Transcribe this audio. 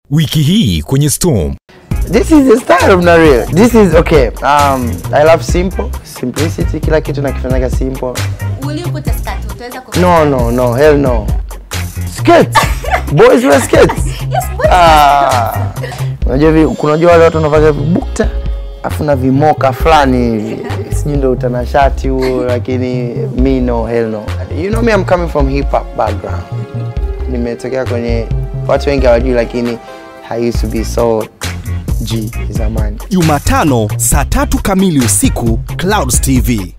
Wiki hii kwenye Storm. This is the style of Nareal. This is okay. Um, I love simple, simplicity. Kila kitu nakifanyaga simple. Will you put a skirt? Utaweza ku No, no, no, hell no. Skirts. Boys wear skirts. Yes, boys. Ah. Unajua vi, kunajua wale watu wanavaga vibukta afu na vimoka fulani hivi. Sijui ndio utanashati huo lakini me no, hell no. You know me I'm coming from hip hop background. Nimetokea kwenye watu wengi hawajui lakini I used to be so G zamani. Jumatano saa tatu kamili usiku Clouds TV.